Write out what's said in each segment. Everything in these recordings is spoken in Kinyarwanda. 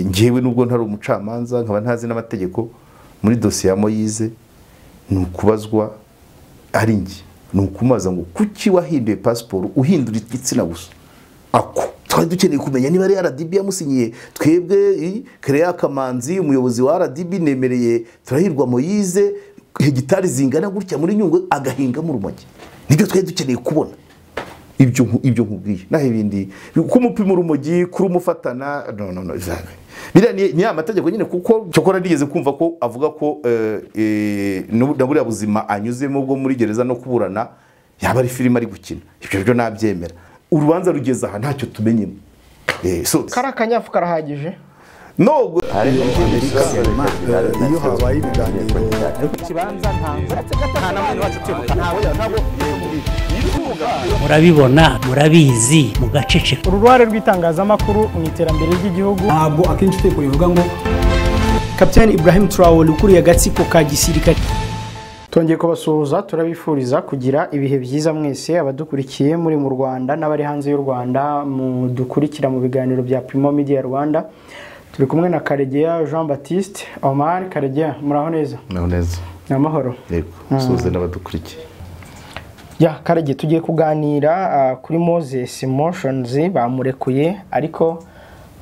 njyewe nubwo ntari umucamanza nkaba ntazi n'amategeko muri dosiye ya moyize ni ukubazwa ari njye ni ukumubaza ngo kuki wahinduye pasiporo uhindura igitsina gusa ako twari dukeneye kumenya niba ari RDB yamusinyiye twebwe Kereya Kamanzi umuyobozi wa RDB nemereye turahirwa Moyize hegitari zingana gutya muri nyungwe agahingamo urumogi nibyo twari dukeneye kubona ibyo ibyo nkubwiye naho ibindi kumupima urumogi kurumufatana no no no jamais biriya ni ni amategeko nyine kuko cyokora nigeze kumva ko avuga ko na buriya buzima anyuzemo bwo muri gereza no kuburana yaba ari filime ari gukina ibyo byo nabyemera urubanza rugeze aha ntacyo tumenyemo kariya kanyafu karahagije nubwo iyo habaye ibiganiro murabibona murabizi mugaceceka uru ruhare rw'itangazamakuru mu iterambere ry'igihugu ntabwo akenshi uteye kubivuga ngo kapitani ibrahim turawuri ukuriye agatsiko ka gisirikare Twongeye kubasuhuza turabifuriza kugira ibihe byiza mwese abadukurikiye muri mu Rwanda n'abari hanze y'u Rwanda mudukurikira mu biganiro bya Primo Media Rwanda turi kumwe na Karegeya Jean Baptiste Omar Karegeya muraho neza naho neza ni amahoro yego suze n'abadukurikiye ya Karege tugiye kuganira ah, kuri Moses Motions bamurekuye ariko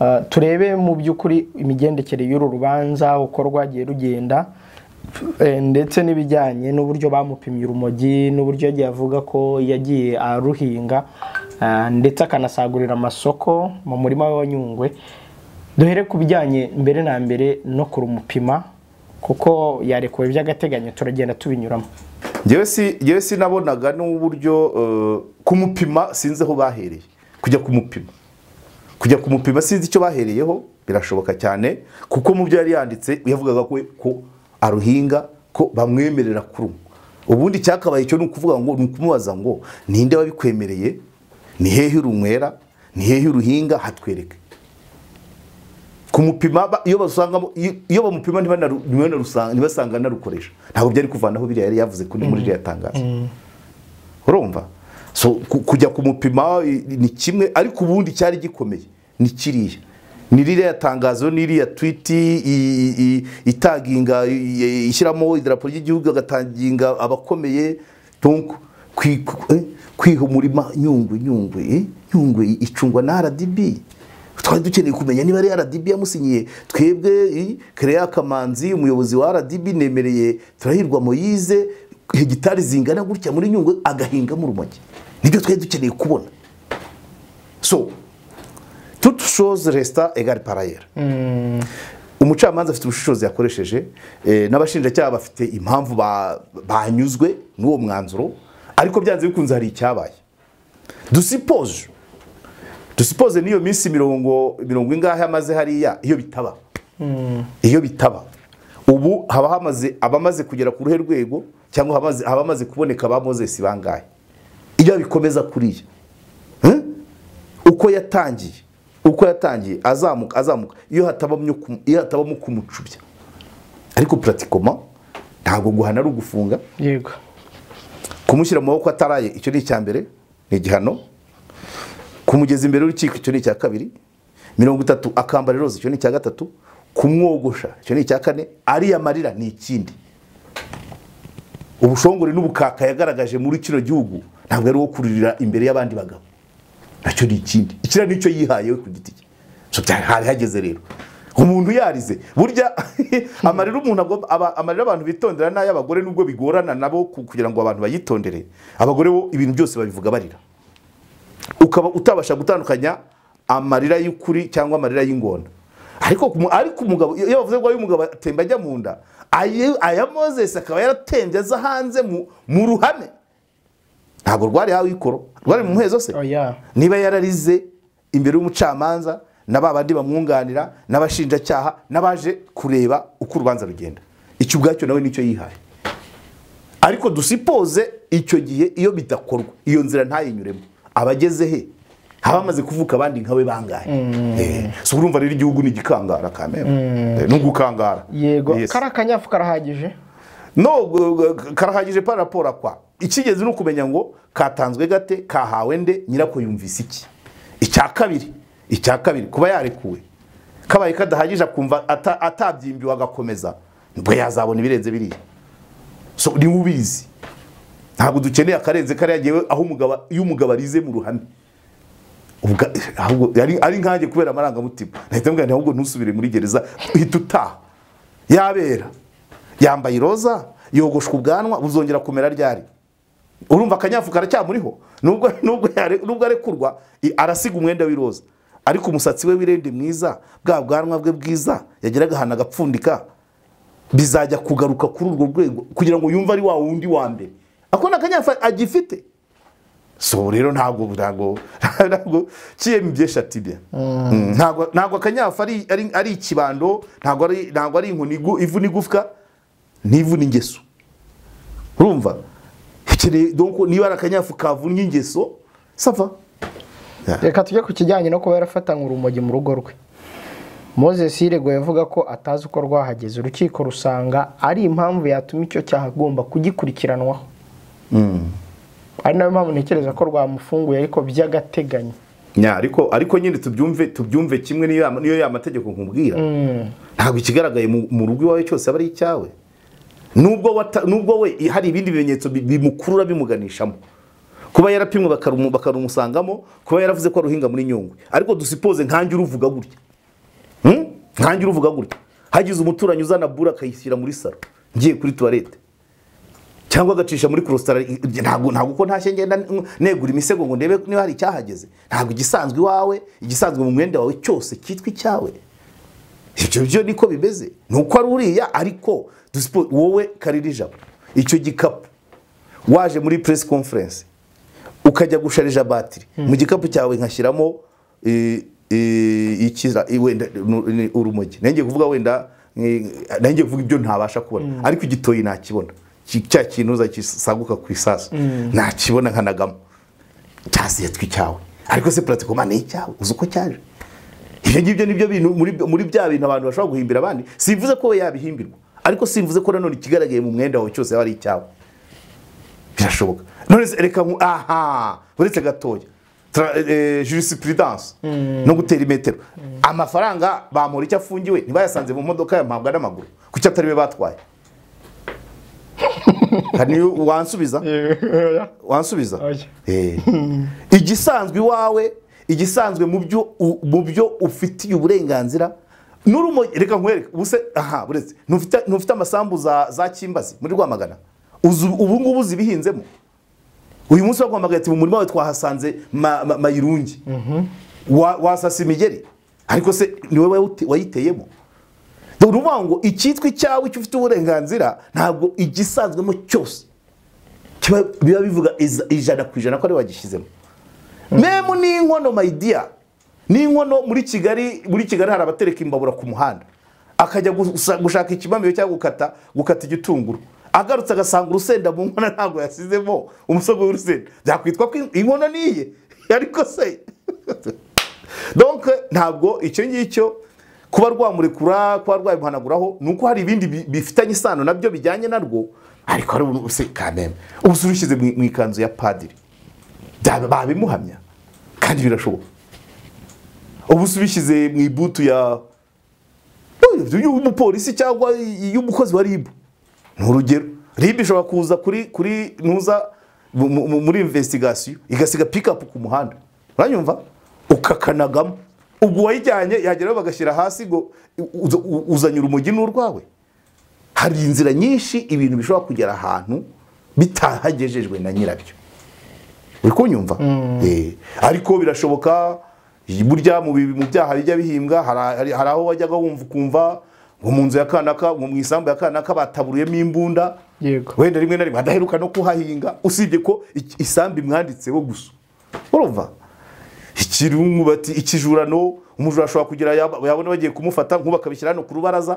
ah, turebe mu by'ukuri imigendekere y'uru rubanza uko rwagiye rugenda Eh, ndetse n'ibijyanye n'uburyo bamupimye urumogi n'uburyo yagiye avuga ko yagiye aruhinga ah, ndetse akanasagurira amasoko mu murima we wa Nyungwe duhere ku bijyanye mbere na mbere no kurumupima kuko yarekuwe by'agateganyo turagenda tubinyuramo njyewe si njyewe sinabonaga n'uburyo eh, kumupima sinzi aho bahereye kujya kumupima kujya kumupima sinzi icyo bahereyeho birashoboka cyane kuko mu byo yari yanditse yavugaga ko ko aruhinga ko bamwemerera kuruma ubundi cyakabaye cyo ni ukuvuga ngo ni ukumubaza ngo ninde wabikwemereye ni hehe urunywera ni hehe uruhinga hatwereke kumupima ba- iyo basangamo iyo- iyo bamupima ntibanaru- ntibanarusanga- ntibasanga narukoresha ntabwo byari kuvanaho biriya yari yavuze kuri muri iriya tangazo urumva so ku- kujya kumupima i- ni kimwe ariko ubundi cyari gikomeye ni kiriya ni ririya tangazo ni iriya twiti i- i- itaginga i- i- ishyiramo idarapo ry'igihugu agatanginga abakomeye donc kwi- ku- eh, kwiha umurima nyungwe nyungwe eh, nyungwe icungwa na rdb twari dukeneye kumenya niba ari rdb yamusinyiye twebwe i- Kereya Kamanzi umuyobozi wa rdb nemereye turahirwa Moyize hegitari zingana gutya muri nyungwe agahingamo urumogi nibyo twari dukeneye kubona so toute chose resta égale par ailleurs umucamanza afite ubushishozi yakoresheje eh, n'abashinjacyaha bafite impamvu ba- banyuzwe n'uwo mwanzuro ariko byanze bikunze hari icyabaye dusipoje dusipoze n'iyo minsi mirongo mirongo ingahe amaze hariya iyo bitaba iyo bitaba ubu haba hamaze abamaze kugera ku ruhe rwego cyangwa hamaze- haba hamaze kuboneka ba mozesi bangahe iyo bikomeza kuriya Eh? uko yatangiye uko yatangiye azamuka azamuka iyo hatabamyo kum- iyo hatabamo kumucubya ariko pratikoma ntabwo guhana ari ugufunga yego kumushyira mu maboko ataraye icyo ni icya mbere ni igihano kumugeza imbere y'urukiko icyo ni icya kabiri mirongo itatu akambara iroza icyo ni icya gatatu kumwogosha icyo ni icya kane ariya marira ni ikindi ubushongore n'ubukaka yagaragaje muri kino gihugu ntabwo ari uwo kuririra imbere y'abandi bagabo nacyo ni ikindi ikiriya ni icyo yihaye we ku giti cye so byari hari hageze rero umuntu yarize burya amarira umuntu agomba aba- amarira abantu bitondera n'ay'abagore nubwo bigorana nabo ku- kugira ngo abantu bayitondere abagore bo ibintu byose babivuga barira ukaba utabasha gutandukanya amarira y'ukuri cyangwa amarira y'ingona ariko ku mu- ariko umugabo iyo iyo bavuze ngo umugabo atemba ajya mu nda aye- aya mozesi akaba yaratembye aza hanze mu mu ruhame ntabwo rwari hawe ikoro rwari mu muhezo se oya niba yararize imbere y'umucamanza na ba bandi bamwunganira n'abashinjacyaha n'abaje kureba uko urubanza rugenda icyo ubwacyo nawe nicyo yihaye ariko dusipoze icyo gihe iyo bidakorwa iyo nzira ntayinyuremo abageze he haba hamaze kuvuka abandi nkawe bangahe Eh, so urumva rero igihugu ni igikangara kamera Eh, ni ugukangara yego Yes. kariya kanyafu karahagije no gu- gu- karahagije pa raporo akwa ikigezi ni ukumenya ngo katanzwe gate kahawe nde nyirako yumvise iki icya kabiri icya kabiri kuba yarekuwe kabaye kadahagije akumva ata- atabyimbiwe agakomeza nibwo yazabona ibirenze biriya so niwe ubizi ntabwo dukeneye akarenze kariya ngewe aho umugabo iyo umugabo arize mu ruhame Ubwa- ahubwo ari- ari nkanjye kubera amarangamutima nahita mbwira nti ahubwo ntusubire muri gereza uhita utaha yabera yambaye iroza yogoshwa ubwanwa buzongera kumera ryari urumva akanyafu karacyamuriho nubwo nubwo yare- nubwo arekurwa i- arasiga umwenda w'iroza ariko umusatsi we w'irende mwiza bwa bwanwa bwe bwiza yageraga ahantu agapfundika bizajya kugaruka kuri urwo rwego kugira ngo yumve ari wa wundi wa mbere ako ni akanyafu agifite so rero ntabwo ntabwo ntabwo kiyemu byinshi ati bye Mm, ntabwo ntabwo akanyafu ari ari- ari ikibando ntabwo ari ntabwo ari inkoni igu- ivu n'igufwa n'ivu n'ingeso urumva Ukeneye- donc niba ari akanyafu kavunnye ingeso sava reka tujye ku kijyanye no kuba yarafatanywe urumogi mu rugo rwe moses yirego yavuga ko atazi uko rwahageze urukiko rusanga ari impamvu yatuma icyo cyaha agomba kugikurikiranwaho ari nayo mpamvu ntekereza ko rwamufunguye ariko by'agateganyo nya ariko ariko nyine tubyumve tubyumve kimwe niyo ya- niyo ya mategeko nkubwira ntabwo ikigaragaye mu- mu rugo iwawe cyose aba ari icyawe nubwo wata- nubwo we hari ibindi bimenyetso bi- bimukurura bimuganishamo kuba yarapimwe bakarumu- bakarumusangamo kuba yaravuze ko aruhinga muri nyungwe ariko dusipoze nkanjye uruvuga gutya Hmm? nkanjye uruvuga gutya hagize umuturanyi uzana bure akayishyira muri saro ngiye kuri tuwarete cyangwa agacisha muri kurositara ntabwo ntabwo uko ntashye ngenda n- negura imisego ngo ndebe niba hari icyahageze ntabwo igisanzwe iwawe igisanzwe mu mwenda wawe cyose cyitwa icyawe ibyo byo niko bimeze ni uko ari uriya ariko dusipo- wowe karira ijabo icyo gikapu waje muri press conference ukajya gusharija batiri mu gikapu cyawe nkashyiramo eh, eh, ikira- eh, wenda nu- ni urumogi nanjye kuvuga wenda eh, nanjye kuvuga ibyo ntabasha kubona ariko igitoyi nakibona Ki- cya kintu zagisaguka ku isasu nakibona nkanagamo cyasiye twicyawe ariko se pratikoma ni icyawe uzi uko cyaje ibyo ngibyo nibyo bintu muri, muri bya bintu abantu bashobora guhimbira abandi simvuze ko we yabihimbirwa ariko simvuze ko nanone ikigaragaye mu mwenda wawe cyose yaba ari icyawe birashoboka none se reka nku aha uretse gatoya Tra- eh, jurisprudence no gutera imetero amafaranga bamura icyo afungiwe ntibayasanze mu modoka yampabwa n'amaguru kuki atari we batwaye hari niyo wansubiza wansubiza Oya. Eh. igisanzwe iwawe igisanzwe mu byo u- mu byo ufitiye uburenganzira n'urumo reka nkwereke ubuse aha buretse ntufite ntufite amasambu za za Kimbazi muri Rwamagana uzi ubu ngubu zibihinzemo uyu munsi bagombaga ati mu murima we twahasanze ma- ma- mayirungi Wa- wasasa imigeri ariko se ni wowe wayite- wayiteyemo dore uvuga ngo icyitwa icyawe icyo ufite uburenganzira ntabwo igisanzwemo cyose kiba biba bivuga iza- ijana ku ijana ko ari we wagishyizemo memu ni inkono mayidiya ni inkono muri kigali muri kigali hari abatereka imbabura ku muhanda akajya gusa- gushaka ikibamiyo cyangwa gukata gukata igitunguru agarutse agasanga urusenda mu nkono ntabwo yasizemo umusego w'urusenda byakwitwa ko in- inkono niye ariko se donc ntabwo icyo ngicyo kuba rwamurekura kuba rwabimuhanaguraho ni uko hari ibindi bi- bifitanye isano nabyo bijyanye narwo ariko ari ubu se kameme ubu se urushyize mu mu ikanzu ya padiri byaba babimuhamya kandi birashoboka ubu se ubishyize mu ibutu ya y'umupolisi cyangwa y'umukozi wa ribu ni urugero ribu ishobora kuza kuri kuri ntuza mu- mu- mu- muri investigation igasiga pikapu ku muhanda uranyumva ukakanagamo ubwo uwayijyanye yageraho bagashyira hasi ngo uza- u- uzanye urumogi n'urwawe hari inzira nyinshi ibintu bishobora kugera ahantu bitahagejejwe na nyirabyo uri kunyumva Eh, ariko birashoboka burya mu bi- mu byaha bijya bihimbwa hari- hari hari aho wajyaga wumva ukumva ngo mu nzu ya kanaka ngo mu isambu ya kanaka bataburuyemo imbunda yego wenda rimwe na rimwe adaheruka no kuhahinga usibye ko iki- isambu imwanditseho gusa urumva ikirungu bati ikijurano umujura ashobora kugira yab- yabona bagiye kumufata nkuba akabishyira hano ku rubaraza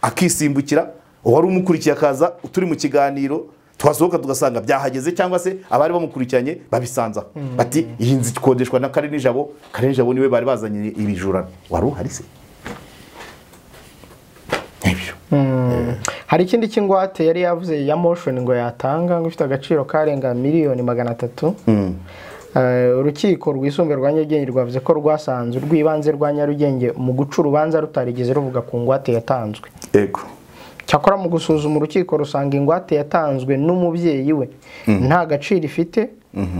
akisimbukira uwari umukurikiye akaza turi mu kiganiro twasohoka tugasanga byahageze cyangwa se abari bamukurikiranye babisanzaho bati iyi nzu ikodeshwa na kare nijabo kare nijabo niwe bari bazanye ibijurano wari uhari se Nibyo. hari ikindi cy'ingwate yari yavuze ya motion ngo yatanga ngo ifite agaciro karenga miliyoni magana atatu Eh, urukiko rwisumbuye rwa nyarugenge rwavuze ko rwasanze urw'ibanze rwa nyarugenge mu guca urubanza rutarigeze ruvuga ku ngwate yatanzwe yego cyakora mu gusuzuma urukiko rusanga ingwate yatanzwe n'umubyeyi we nta gaciro ifite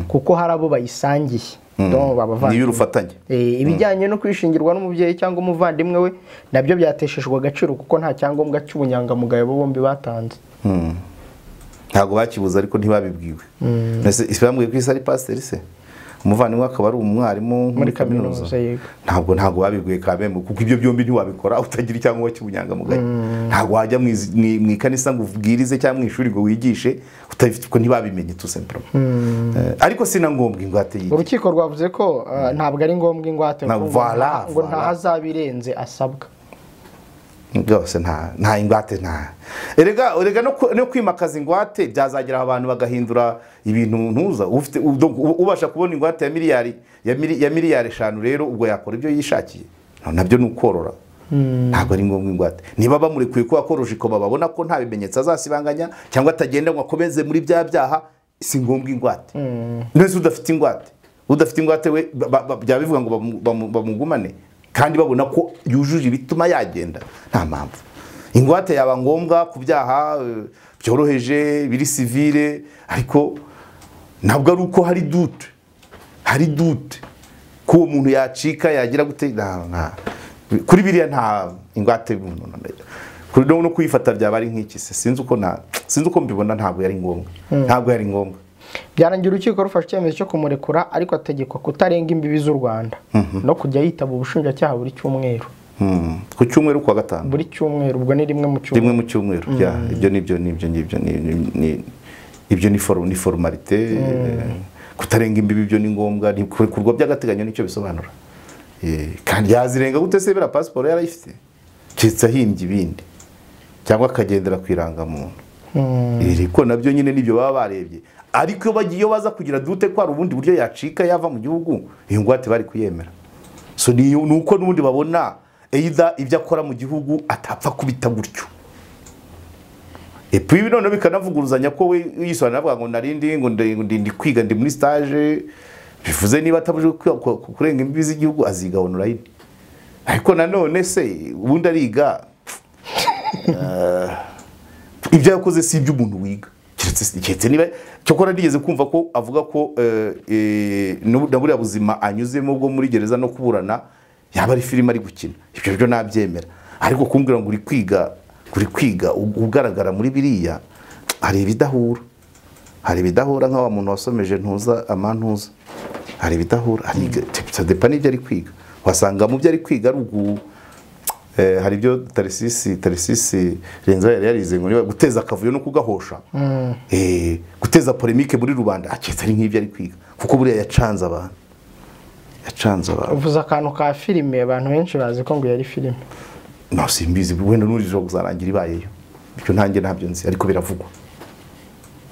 kuko hari abo bayisangiye Donc, ni babavandimwe. iy'urufatanye Eh, ibijyanye no kwishingirwa n'umubyeyi cyangwa umuvandimwe we nabyo byateshejwe agaciro kuko nta cyangombwa cy'ubunyangamugayo bo bombi batanze ntabwo bakibuze ariko ntibabibwiwe Mbese isi bambwiye ko isi ari pasiteri se umuvandimwe akaba ari umwarimu muri kaminuza kaminuza, yego. ntabwo ntabwo babibwiye kabembe kuko ibyo byombi ntiwabikora utagira icyangombwa cy'ubunyangamugayo ntabwo wajya mu iz- mu i- mu ikanisa ngo ubwirize cyangwa mu ishuri ngo wigishe utabifite kuko ntibabimenye tu sempuroma ariko si na ngombwa ingwate y'iki urukiko rwavuze ko eh, ntabwo ari ngombwa ingwate Na- kuko ngo voilà, nta- ngo nta voilà. hazabirenze asabwa rwose nta nta ingwate nta erega erega no ku- no kwimakaza ingwate byazagera aho abantu bagahindura ibintu ntuza ufite u- donc u- ubasha kubona ingwate ya miliyari ya mili- ya miliyari eshanu rero ubwo yakora ibyo yishakiye Na- nabyo ni ukorora ntabwo ari ngombwa ingwate niba bamurekuye ko yakoruje ikoma babona ko nta bimenyetso azasibanganya cyangwa atagenda ngo akomeze muri bya byaha si ngombwa ingwate mbese udafite ingwate udafite ingwate we ba- ba- ba- byaba bivuga ngo bamu- bamu- bamugumane kandi babona ko yujuje ibituma yagenda nta mpamvu ingwate yaba ngombwa ku byaha eh, byoroheje biri sivire ariko ntabwo ari uko hari dute hari dute ko uwo muntu yacika yagira gute nta- nta- kuri biriya nta ingwate y'umuntu kuri no kuyifata byaba ari nk'iki se sinzi uko na sinzi uko mbibona ntabwo yari ngombwa ntabwo yari ngombwa byarangira urukiko rufashe icyemezo cyo kumurekura ariko ategekwa kutarenga imbibi z'u rwanda no kujya yitaba ubushinjacyaha buri cyumweru Mm. ku cyumweru ku wa gatanu buri cyumweru ubwo ni rimwe mu rimwe cyumweru mu cyumweru yeah, ibyo nibyo nibyo nibyo ni- ni- ni- ibyo ni foru- ni forumarite eh, kutarenga imbibi byo ni ngombwa ni kurekurwa by'agateganyo nicyo bisobanura Eh, kandi yazirenga gute se bera pasiporo yarayifite keretse ahimbye ibindi cyangwa akagendera ku irangamuntu iri ko nabyo nyine nibyo baba barebye ariko iyo bagiye iyo baza kugira dute ko hari ubundi buryo yacika yava mu gihugu iyo ngwate bari kuyemera so ni ni uko n'ubundi babona either ibyo akora mu gihugu atapfa kubita gutyo epuwi noneho bikanavuguruzanya ko we yisobanura avuga ngo narindi ngo ndi- ngo ndi ndi kwiga ndi muri stage bivuze niba atabuje ku- ku- ku- kurenga imbibi z'igihugu aziga online ariko nanone se ubundi ariga ibyo yakoze si iby'umuntu wiga keretse keretse niba cyakora nigeze kumva ko avuga ko eh, eh, n'ubu- na buriya buzima anyuzemo bwo muri gereza no kuburana yaba ari filime ari gukina ibyo byo nabyemera ariko kumbwira ngo uri kwiga uri kwiga u- ugaragara muri biriya hari ibidahura hari ibidahura nk'awa muntu wasomeje ntuza amantuza hari ibidahura hari sadepa n'ibyo ari kwiga wasanga mu byo ari kwiga ari ugu Eh, hari ibyo tarisisi tarisisi renza yari yarize ngo niba guteza akavuyo no kugahosha eh, guteza polemique muri rubanda aketse ari nk'ibyo ari kwiga kuko buriya yacanze abantu yacanze abantu uvuze akantu ka filime abantu benshi bazi ko ngo yari filime no simbizi wenda n'urijo kuzarangira ibayeyo bityo ntanjye ntabyo nzi ariko biravugwa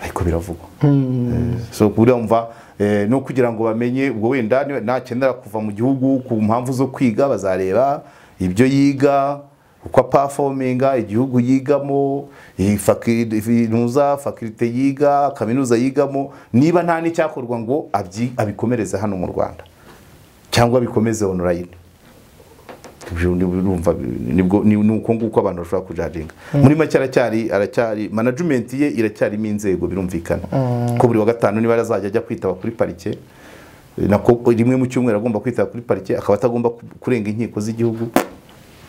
ariko biravugwa Eh, so urumva eh, no kugira ngo bamenye ubwo wenda ni- nakenera kuva mu gihugu ku mpamvu zo kwiga bazareba ibyo yiga uko apafominga igihugu yigamo iyi faki- inuza fakirite yiga kaminuza yigamo niba nta n'icyakorwa ngo abyi- abikomereze hano mu rwanda cyangwa bikomeze online Ibyo ni- urumva nibwo ni ni uko nguko abantu bashobora kujaringa muri make aracyari aracyari management ye iracyarimo inzego birumvikana ko buri wa gatanu niba azajya ajya kwitaba kuri parike eh, nako rimwe mu cyumweru agomba kwitaba kuri parike akaba atagomba ku- kurenga inkiko z'igihugu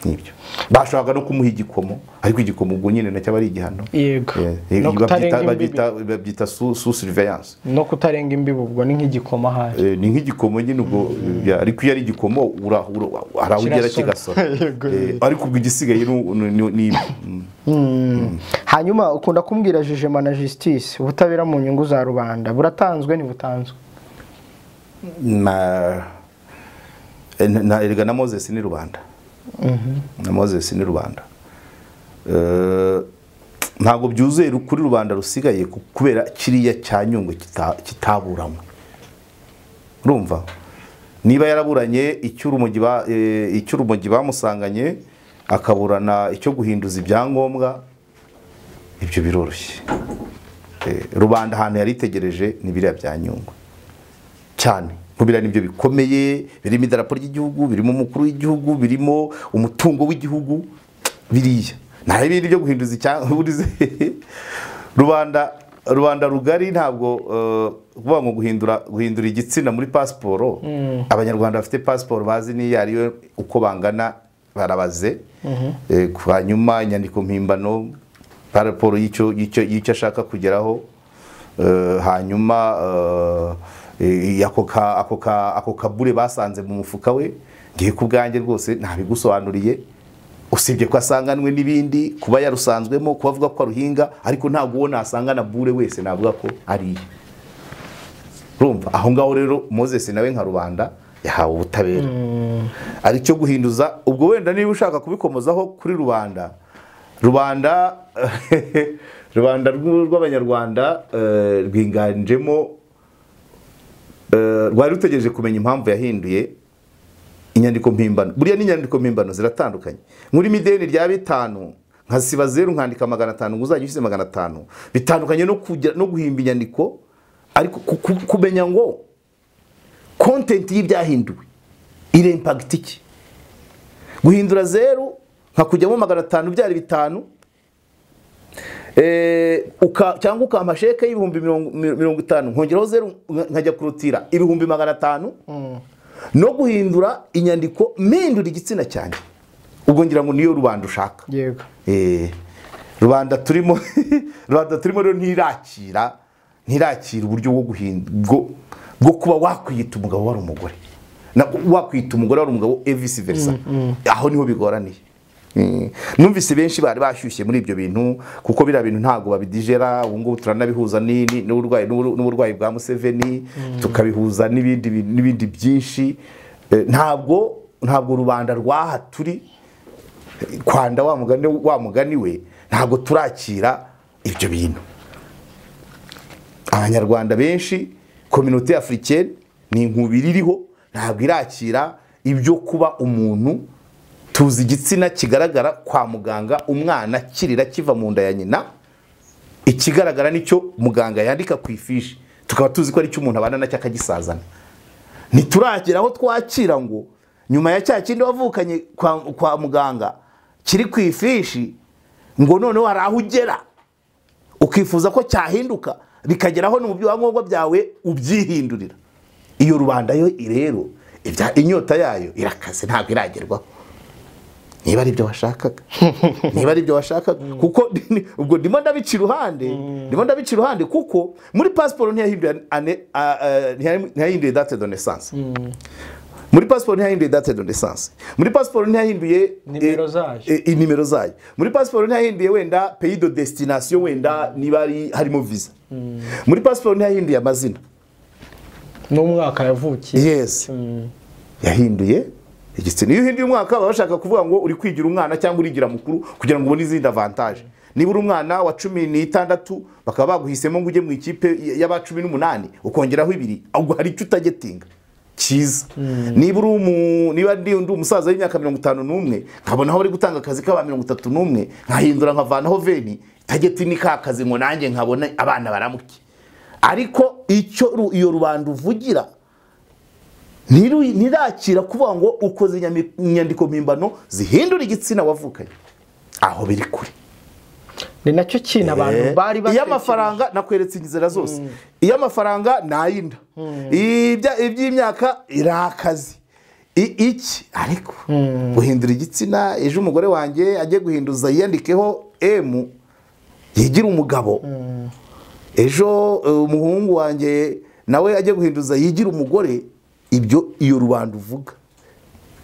nibyo bashobora no kumuha igikomo ariko igikomo ubwo nyine nacyo aba ari igihano yego Eh, no babyita- kutarenga imbibi babyita babyita su su surveillance no kutarenga imbibi ubwo ni nk'igikoma ahari Eh, ni nk'igikomo nyine ubwo ya- ariko iyo ari igikomo ura- ura- hari aho ugera Kirasora. kigasora Eh, ariko ubwo igisigaye ni- ni ni- ni- mm. hanyuma ukunda kumbwira jijema na justice ubutabera mu nyungu za rubanda buratanzwe ntibutanzwe na eh, na- erega na moses ni rubanda na moses ni rubanda Eh, ntabwo byuzuye ru- kuri rubanda rusigaye ku- kubera kiriya cya nyungwe kita- kitaburanwe urumva niba yaraburanye icy'urumogi ba- eh, icy'urumogi bamusanganye akaburana icyo guhinduza ibyangombwa ibyo biroroshye Eh, rubanda ahantu yaritegereje ni biriya bya nyungwe cyane nkubira nibyo bikomeye birimo idarapo ry'igihugu birimo umukuru w'igihugu birimo umutungo w'igihugu biriya nta ibindi byo guhinduza icyangurize rubanda rubanda rugari ntabwo eh, kuvuga ngo guhindura guhindura igitsina muri pasiporo abanyarwanda bafite pasiporo bazi n'iyo ariyo uko bangana barabaze Eh, hanyuma inyandiko mpimbano pasiporo y'icyo y'icyo- y'icyo ashaka kugeraho Eh, hanyuma eh, eh, ako ka- ako ka- ako kabure basanze mu mufuka we ngiye ku bwanjye rwose ntabigusobanuriye usibye ko asanganwe n'ibindi kuba yarusanzwemo kuba avuga ko aruhinga ariko ntabwo uwo nasangana bure wese navuga ko ari iye urumva aho ngaho rero moses nawe nka rubanda yahawe ubutabera ari cyo guhinduza ubwo wenda niba ushaka kubikomozaho kuri rubanda rubanda rubanda rw- rw'abanyarwanda eh, rwiganjemo eh, rwari rutegereje kumenya impamvu yahinduye inyandiko mpimbano buriya n'inyandiko mpimbano ziratandukanye muri mideni rya bitanu nkasiba zeru nkandika magana atanu ngo uzajya ushyize magana atanu bitandukanye no, kujya, no guhimba inyandiko ariko ku- ku- kumenya ngo kontenti y'ibyahinduwe irempagiti iki guhindura zeru nkakujyamo magana atanu byari bitanu Eh, uka- cyangwa ukampa sheke y'ibihumbi mirongo mirongo itanu nkongeraho zeru nka- nkajya kurutira ibihumbi magana atanu no guhindura inyandiko mpindura igitsina cyanjye ubwo ngira ngo niyo rubanda ushaka yego Eh, rubanda turimo rubanda turimo rero ntirakira ntirakira uburyo bwo guhinda bwo bwo kuba wakwiyita umugabo wari umugore Na- wakwiyita umugore wari umugabo e vice versa aho niho bigoraniye Mm. numvise benshi bari bashyushye muri ibyo bintu kuko biriya bintu ntabwo babidigera ubu ngubu turanabihuza ni- ni- n'uburwayi n'ubur- n'uburwayi bwa museveni tukabihuza n'ibindi bi- n'ibindi byinshi Eh, ntabwo ntabwo rubanda rw'aha turi kwanda wa mugani wa mugani we ntabwo turakira ibyo bintu abanyarwanda benshi kominote afurikeni ni inkubiri iriho ntabwo irakira ibyo kuba umuntu tuzi igitsina kigaragara kwa muganga umwana kirira kiva mu nda ya nyina ikigaragara nicyo muganga yandika ku ifishi tukaba tuzi ko aricyo umuntu abana nacyo akagisazana ntituragira aho twakira ngo nyuma ya cya kindi wavukanye kwa, kwa muganga kiri ku ifishi ngo noneho hari aho ugera ukifuza ko cyahinduka bikageraho no mu byangombwa byawe ubyihindurira iyo rubanda yo rero ibya- inyota yayo irakaze ntabwo iragerwaho niba ari ibyo washakaga niba ari ibyo washakaga kuko ni- ubwo ndimo ndabica iruhande ndimo ndabica iruhande kuko muri pasiporo ntiyahinduye ane- a- a- ntiyahinduye- ntiyahinduye date de naissance muri pasiporo ntiyahinduye date de naissance muri pasiporo ntiyahinduye Nimero eh, zayo. eh, inimero zayo muri pasiporo ntiyahinduye wenda pays de destination wenda niba ari- harimo visa muri pasiporo ntiyahinduye amazina n'umwaka yavukiye yes yahinduye igitsina iyo uhinduye umwaka baba bashaka kuvuga ngo uri kwigira umwana cyangwa urigira mukuru kugira ngo ubone izindi avantaje niba uri umwana wa cumi n'itandatu bakaba baguhisemo ngo ujye mu ikipe y'aba cumi n'umunani ukongeraho ibiri ubwo hari icyo utagetinga cyiza niba uri umu- niba ndi ndi umusaza w'imyaka mirongo itanu n'umwe nkabonaho bari gutanga akazi k'aba mirongo itatu n'umwe nkahindura nkavanaho veni tageti ni ka kazi ngo nanjye nkabona abana baramuke ariko icyo ru- iyo rubanda uvugira ntiru- ntirakira kuvuga ngo ukoze inyami- inyandiko mpimbano zihindura igitsina wavukanye aho biri kure ni nacyo kintu abantu bari iyo amafaranga nakweretse inzira zose iyo amafaranga ni ay'inda Ibya- iby'imyaka irakazi iki ariko guhindura igitsina ejo umugore wanjye ajye guhinduza yiyandikeho emu yigire umugabo ejo eh, umuhungu wanjye nawe ajye guhinduza yigire umugore ibyo iyo rubanda uvuga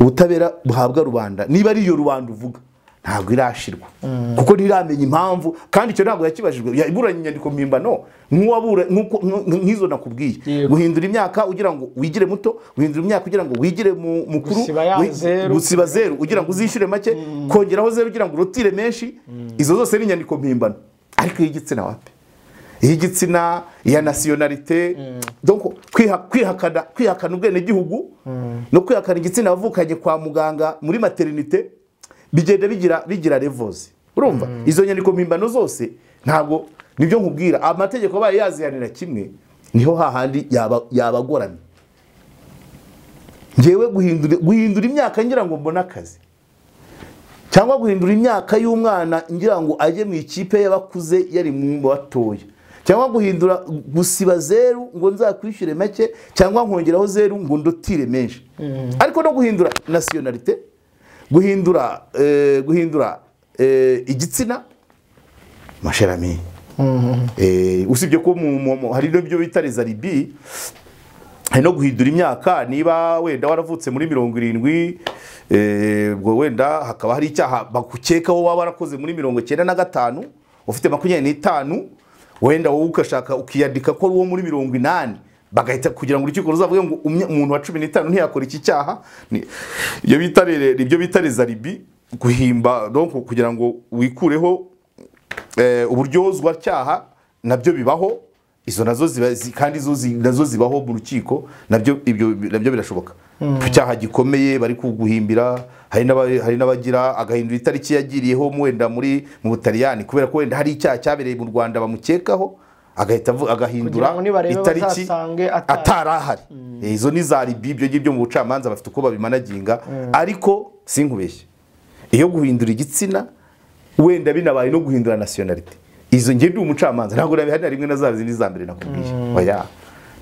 ubutabera buhabwa rubanda niba ari iyo rubanda uvuga ntabwo irashirwa kuko ntiramenya impamvu kandi icyo ntabwo yakibajijwe Ya- iburanye inyandiko mpimbano nk'uwabura nk'uko- nk- nk'izo nakubwiye Yego. guhindura imyaka ugira ngo wigire muto guhindura imyaka ugira ngo wigire mu- mukuru Gusiba ya wi- zeru. gusiba zeru ugira ngo uzishyure make kongeraho zeru ugira ngo urutire menshi izo zose ni inyandiko mpimbano ariko iy'igitsina wapi iy'igitsina iya nasiyonarite donc kwiha- kwihakana kwihakana ubwenegihugu no kwihakana igitsina wavukanye kwa muganga muri materinite bigenda bigira bigira levozi urumva izo nyandiko mpimbano zose ntabwo nibyo nkubwira amategeko abaye yazihanira kimwe niho hahandi yaba- yabagoramye ngewe guhindura guhindura imyaka ngira ngo mbone akazi cyangwa guhindura imyaka y'umwana ngira ngo ajye mu ikipe y'abakuze yari mu batoya cyangwa guhindura gusiba zeru ngo nzakwishyure make cyangwa nkongeraho zeru ngo ndutire menshi ariko no guhindura nasiyonarite guhindura eh, guhindura eh, igitsina masherami Eh, usibye ko mu- mu- mu- hari n'ibyo bita rezaribi hari no guhindura imyaka niba wenda waravutse muri mirongo irindwi eh, ubwo wenda hakaba hari icyaha bakukekaho waba warakoze muri mirongo icyenda na gatanu ufite makumyabiri n'itanu wenda wowe ugashaka ukiyandika ko ari uwo muri mirongo inani bagahita kugira ngo urukiko ruzavuge ngo umwe- umuntu wa cumi n'itanu ntiyakora iki cyaha ni- iyo bita rere- ibyo bita rezaribi guhimba donc kugira ngo wikureho eh, uburyozwa cyaha nabyo bibaho izo nazo ziba zi- kandi zo zi- nazo zibaho mu rukiko nabyo ibyo nabyo birashoboka ku cyaha gikomeye bari kuguhimbira hari n'aba- hari n'abagira agahindura itariki yagiriyeho mu- wenda muri mu butaliyani kubera ko wenda hari icyaha cyabereye mu rwanda bamukekaho agahita avu- agahindura Kugira ngo nibarebe itariki bazasange atari. atari ahari Eh, izo ni za ribi ibyo ngibyo mu bucamanza bafite uko babimanaginga ariko sinkubeshye iyo guhindura igitsina wenda binabaye no guhindura nasiyonarite izo nge ndi umucamanza ntabwo nabihari na rimwe na za zindi za mbere nakubwiye oya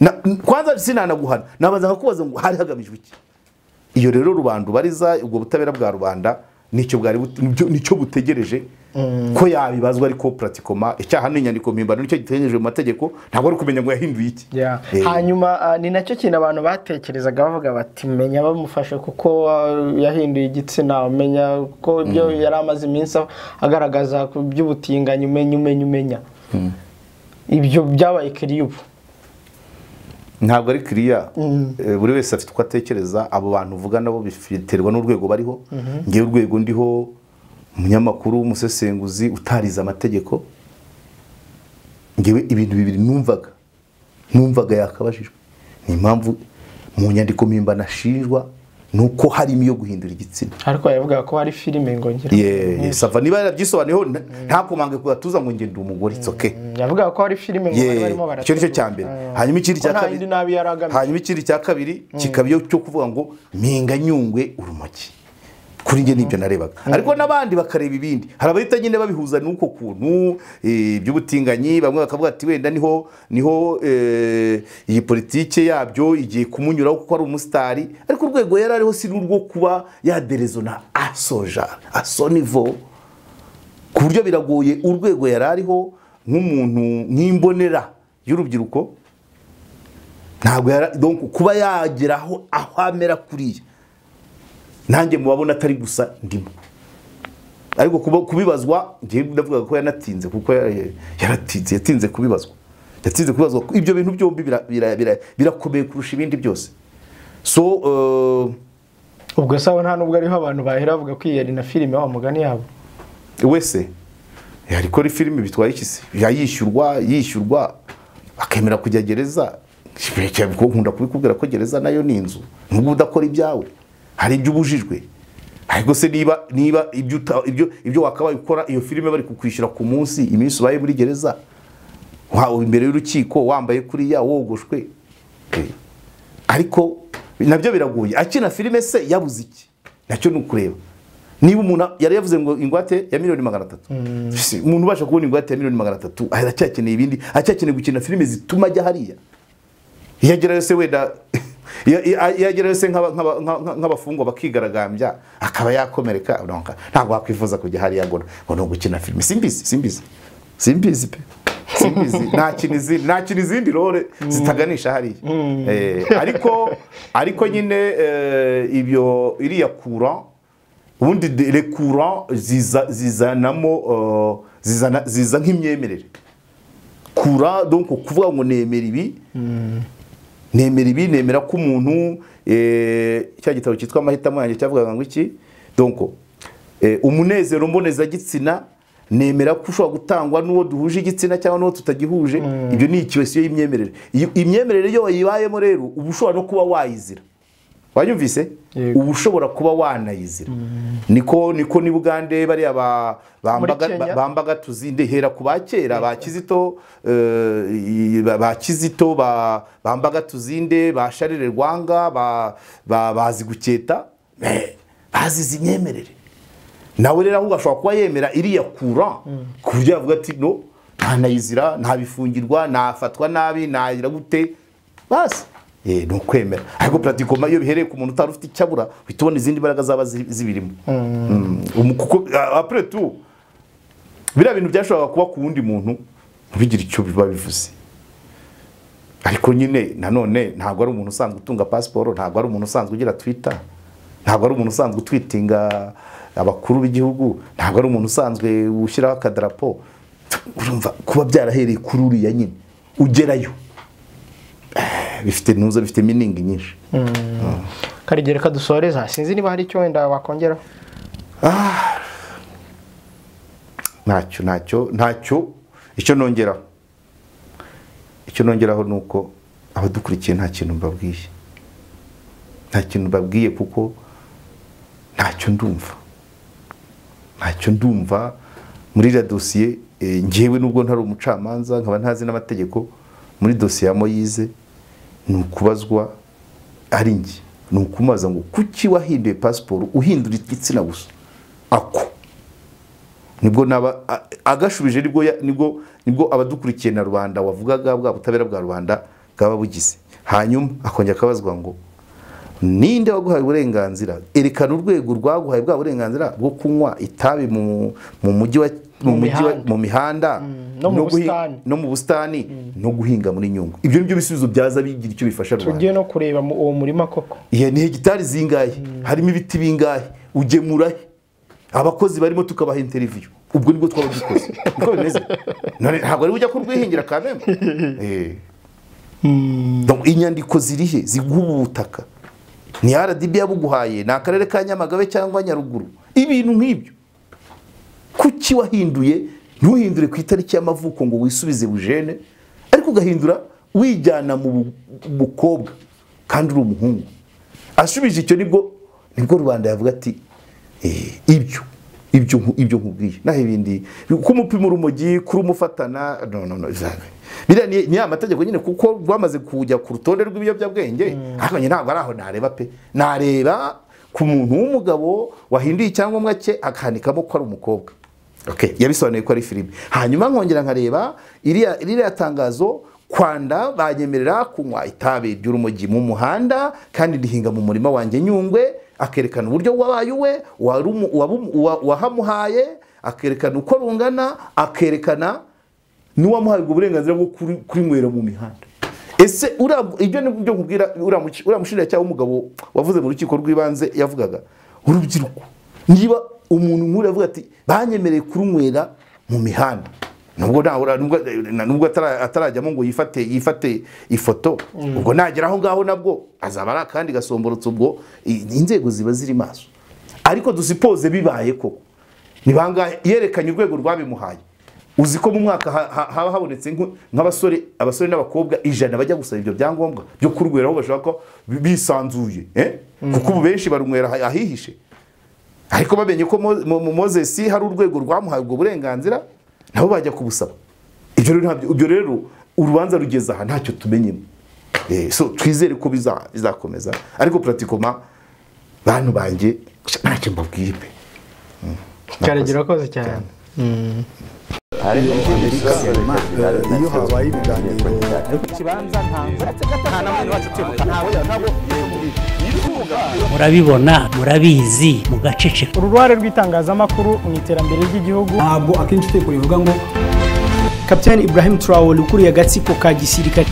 Na- n- kwanza sinanaguhana nabanza nkakubaza ngo hari hagamijwe iki iyo rero rubanda ubariza ubwo butabera bwa rubanda nicyo bwari but- nibyo- nicyo butegereje ko yabibazwa ariko pratikoma icyaha n'inyandiko mpimbano nicyo gitegereje mu mategeko ntabwo ari kumenya ngo yahinduye iki Yeah. Eh, hanyuma ah, ni nacyo kintu abantu batekerezaga bavuga bati menya bamufashe kuko ah, yahinduye igitsina umenya ko ibyo yari amaze iminsi agaragaza ku by'ubutinganyi umenya umenya umenya ibyo byabaye kiriyubu ntabwo ari kiriya Eh, buri wese afite uko atekereza abo bantu uvuga nabo biterwa n'urwego bariho ngewe urwego ndiho umunyamakuru umusesenguzi utarize amategeko ngewe ibintu bibiri numvaga numvaga yakabajijwe ni impamvu mu nyandiko mpimbano ashinjwa ni uko harimo iyo guhindura igitsina ariko yavugaga ko hari filime ngo ngira Ye, sava niba yarabyisobanuyeho nta- ntakomange ku gatuza ngo ngende umugore it's okay yavugaga ko hari filime ngo bari Ye, barimo icyo ni cyo cya mbere hanyuma ikindi cya ko nta kabiri yindi nabi yari agamije hanyuma ikindi cya kabiri kikaba iyo cyo kuvuga ngo mpinga nyungwe urumogi kuri njye nibyo narebaga ariko n'abandi bakareba ibindi hari abahita nyine babihuza n'uko kuntu eh, iby'ubutinganyi bamwe bakavuga ati wenda niho niho eh, iyi politike yabyo igiye kumunyuraho kuko ari umusitari ariko urwego yari ariho si n'urwo kuba yaderezona asoja asonivo ku buryo biragoye urwego yari ariho nk'umuntu nk'imbonera y'urubyiruko ntabwo yara donc kuba yageraho aho amera kuriya nanjye mubabona atari gusa ndimo ariko kuba- kubibazwa njye ndavuga ko yanatinze kuko ya- yaratinze yatinze kubibazwa yatinze kubibazwa ibyo bintu byombi bira- bira- bira- birakomeye kurusha ibindi byose so uh, ubwo sawa nta nubwo ariho abantu bahera bavuga ko iyi yari na filime wa mugani yabo wese yari kora filime bitwaye iki se yayishyurwa yishyurwa akemera kujya gereza nkunda kubikubwira ko gereza nayo ni inzu nubwo udakora ibyawe hari ibyo ubujijwe ariko se niba niba ibyo uta- ibyo ibyo wakabaye ukora iyo filime bari kukwishyura ku munsi iminsi ubaye muri gereza wawe imbere y'urukiko wambaye kuriya wogoshwe Eh, ariko nabyo biragoye akina filime se yabuze iki nacyo ni ukureba niba umuntu yari yavuze ngo ingwate ya miliyoni magana atatu Si, umuntu ubasha kubona ingwate ya miliyoni magana atatu aracyakeneye ibindi aracyakeneye gukina filime zituma ajya hariya iyo agerayo se wenda iyo- iyo- iyo agerayo se nk'aba- nk'aba- nk'aba- nk'abafungwa bakigaragambya akaba yakomereka donc ntabwo wakwifuza kujya hariya ngo ngo ni ugukina filime simbizi simbizi simbizi pe simbizi nakina izindi nakina izindi role zitaganisha hariya Eh, ariko ariko nyine eh, ibyo iriya courant ubundi de- le courant ziza- zizanamo eh, zizana- ziza nk'imyemerere kura donc kuvuga ngo nemera ibi nemera ibi nemera ko umuntu eh, cya gitabo cyitwa amahitamo yanjye cyavugaga ngo iki donc eh, umunezero mbonezagitsina nemera ko ushobora gutangwa n'uwo duhuje igitsina cyangwa n'uwo tutagihuje ibyo ni ikiwesiyo y'imyemerere Iyo- imyemerere iyo wayibayemo rero uba ushobora no kuba wayizira wanyumvise Yego. uba ushobora kuba wanayizira niko niko ni bugande bariya ba- bambaga- Muri Kenya? bambaga tuzinde hera ku ba kera ba kizito eh, ba- ba kizito ba- bambaga tuzinde ba sharire rwanga ba- ba- bazi guketa eh, bazize imyemerere nawe rero ahubwo ashobora kuba yemera iriya kura ku buryo yavuga ati no ntanayizira ntabifungirwa nafatwa nabi nayira gute basi Eh, ni ukwemera ariko puratikoma iyo bihereye ku muntu utari ufite icyo abura uhita ubona izindi mbaraga zaba zi- zibirimo Mm. Umu- kuko apure tu biriya bintu byashoboraga kuba ku wundi muntu ntibigire icyo biba bivuze ariko nyine nanone ntabwo ari umuntu usanzwe utunga pasiporo ntabwo ari umuntu usanzwe ugira twita ntabwo ari umuntu usanzwe utwitinga abakuru b'igihugu ntabwo ari umuntu usanzwe ushyiraho akadarapo urumva kuba byarahereye kuri uriya nyine ugerayo eh, bifite ntuza bifite miningi nyinshi karigere kadusoreza sinzi niba hari icyo wenda wakongeraho ntacyo ntacyo ntacyo icyo nongeraho icyo nongeraho ni uko abadukurikiye nta kintu mbabwiye nta kintu mbabwiye kuko ntacyo ndumva ntacyo ndumva muri iriya dosiye eh, njyewe nubwo ntari umucamanza nkaba ntazi n'amategeko muri dosiye ya moyize ni ukubazwa ari njye ni ukumubaza ngo kuki wahinduye pasiporo uhindura igitsina gusa ako nibwo naba a- agashubije nibwo ya- nibwo nibwo abadukurikiye na rubanda wavugaga bwa butabera bwa rubanda bwaba bugize hanyuma akongera akabazwa ngo ninde waguhaye uburenganzira erekana urwego rwaguhaye bwa burenganzira bwo kunywa itabi mu mu mujyi wa mu Mu mujyi wa mihanda. mu mihanda no mu guhi- busitani. no mu busitani no guhinga muri nyungwe ibyo nibyo bisubizo byaza bigira icyo bifasha rubanda tugiye no kureba mu- uwo murima koko iya ni hegitari zingahe harimo ibiti bingahe ugemura he abakozi barimo tukabaha interiviyu ubwo nibwo twaba dukoze niko bimeze None ntabwo ari ujya kurwihingira kameme inyandiko zirihe ziguha ubu butaka ni rdb yabuguhaye ni akarere ka nyamagabe cyangwa nyaruguru ibintu nk'ibyo kuki wahinduye ntuhindure ku itariki y'amavuko ngo wisubize bujene ariko ugahindura wijyana mu bu- bukobwa kandi uri umuhungu asubije icyo nibwo nibwo rubanda yavuga ati "Eh, ibyo ibyo nku- ibyo nkubwiye naho ibindi kumupima urumogi kurumufatana no no no zaga. biriya ni ni ya mategeko nyine kuko rwamaze kujya ku rutonde rw'ibiyobyabwenge ariko njye ntabwo ari aho nareba pe nareba ku muntu w'umugabo wahinduye icyangombwa cye akandikamo ko ari umukobwa okay. yabisobanuye ko ari filime hanyuma nkongera nkareba iriya iriya tangazo kwanda banyemerera kunywa itabi ry'urumogi mu muhanda kandi rihinga mu murima wanjye nyungwe akerekana uburyo wabaye uwe warumu- wabumu- wa- wahamuhaye akerekana uko rungana akerekana n'uwamuhaye ubwo burenganzira bwo kuri- kurinywera mu mihanda ese uriya- ibyo ni byo nkubwira uriya muci- uriya mushinjacyaha w'umugabo wavuze mu rukiko rw'ibanze yavugaga urubyiruko niba umuntu nk'uriya avuga ati banyemereye kurunywera mu mihanda nubwo nahura- nubwo- na- nubwo atara- atarajyamo ngo yifate yifate ifoto ubwo nagera aho ngaho nabwo azaba ari akandi gasomborotse ubwo i- inzego ziba ziri maso ariko dusipoze bibaye koko ni bangahe yerekanye urwego rwabimuhaye uzi ko mu mwaka ha- ha- haba habonetse nk- nk'abasore abasore n'abakobwa ijana bajya gusaba ibyo byangombwa byo kurwera aho bashaka ko bi- bisanzuye eh? kuko ubu benshi barunywera aha- ahihishe ariko bamenye ko Mo- Mo- Mo- mozesi hari urwego rwamuhaye ubwo burenganzira nabo bajya kubusaba ibyo rero ntabyo- ibyo rero urubanza rugeze aha ntacyo tumenyemo Eh, so twizere ko biza- bizakomeza ariko puratikoma bantu banjye ntacyo mbabwiye pe. karigere akoze cyane iyo habaye ibiganiro murabibona murabizi mugaceceka uru ruhare rw'itangazamakuru mu iterambere ry'igihugu ntabwo akenshi utekura bivuga ngo kapitani ibrahim traore ukuriye agatsiko ka gisirikare